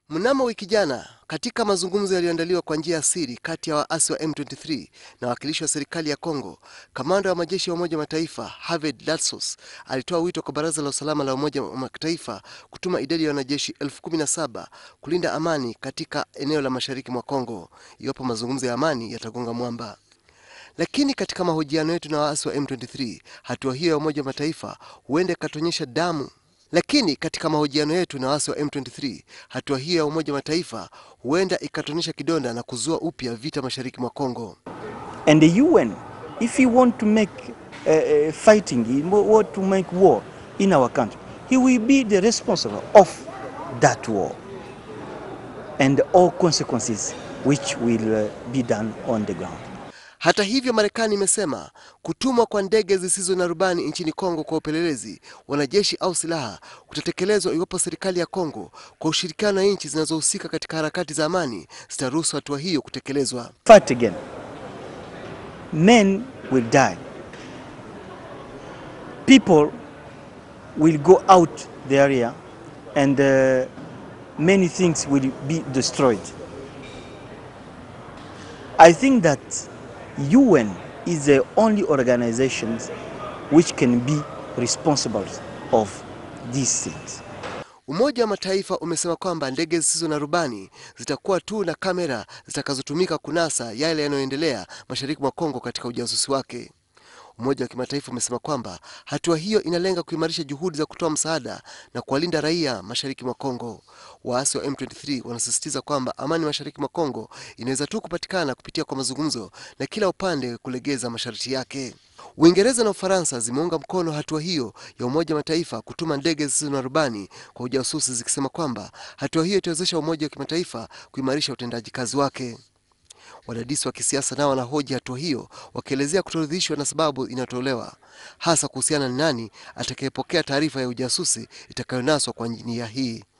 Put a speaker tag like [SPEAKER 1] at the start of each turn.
[SPEAKER 1] Mnamo wiki jana, katika mazungumzo yaliyoandaliwa kwa njia ya siri kati ya waasi wa M23 na wawakilishi wa serikali ya Kongo, kamanda wa majeshi ya Umoja wa Mataifa Hervé Latsos alitoa wito kwa Baraza la Usalama la Umoja wa Mataifa kutuma idadi ya wanajeshi elfu kumi na saba kulinda amani katika eneo la mashariki mwa Kongo iwapo mazungumzo ya amani yatagonga mwamba. Lakini katika mahojiano yetu na waasi wa M23, hatua hiyo ya Umoja wa Mataifa huenda ikatuonyesha damu lakini katika mahojiano yetu na waasi wa M23, hatua hiyo ya Umoja wa Mataifa huenda ikatonesha kidonda na kuzua upya vita mashariki mwa Kongo.
[SPEAKER 2] And the UN, if he want to make uh, uh, fighting, he want to make war in our country, he will be the responsible of that war and all consequences which will uh, be done on the ground.
[SPEAKER 1] Hata hivyo, Marekani imesema kutumwa kwa ndege zisizo na rubani nchini Kongo kwa upelelezi, wanajeshi au silaha kutatekelezwa iwapo serikali ya Kongo kwa ushirikiano na nchi zinazohusika katika harakati za amani zitaruhusu hatua hiyo kutekelezwa.
[SPEAKER 2] Fight again. Men will die. People will go out the area and uh, many things will be destroyed. I think that UN is the only organization which can be responsible of these things.
[SPEAKER 1] Umoja wa Mataifa umesema kwamba ndege zisizo na rubani zitakuwa tu na kamera zitakazotumika kunasa yale yanayoendelea mashariki mwa Kongo katika ujasusi wake. Umoja wa Kimataifa umesema kwamba hatua hiyo inalenga kuimarisha juhudi za kutoa msaada na kuwalinda raia mashariki mwa Kongo. Waasi wa M23 wanasisitiza kwamba amani mashariki mwa Kongo inaweza tu kupatikana kupitia kwa mazungumzo na kila upande kulegeza masharti yake. Uingereza na Ufaransa zimeunga mkono hatua hiyo ya Umoja wa Mataifa kutuma ndege zisizo na rubani kwa ujasusi, zikisema kwamba hatua hiyo itawezesha Umoja wa Kimataifa kuimarisha utendaji kazi wake. Wadadisi wa kisiasa nao wanahoji hatua hiyo, wakielezea kutoridhishwa na sababu inayotolewa hasa kuhusiana na nani atakayepokea taarifa ya ujasusi itakayonaswa kwa njia hii.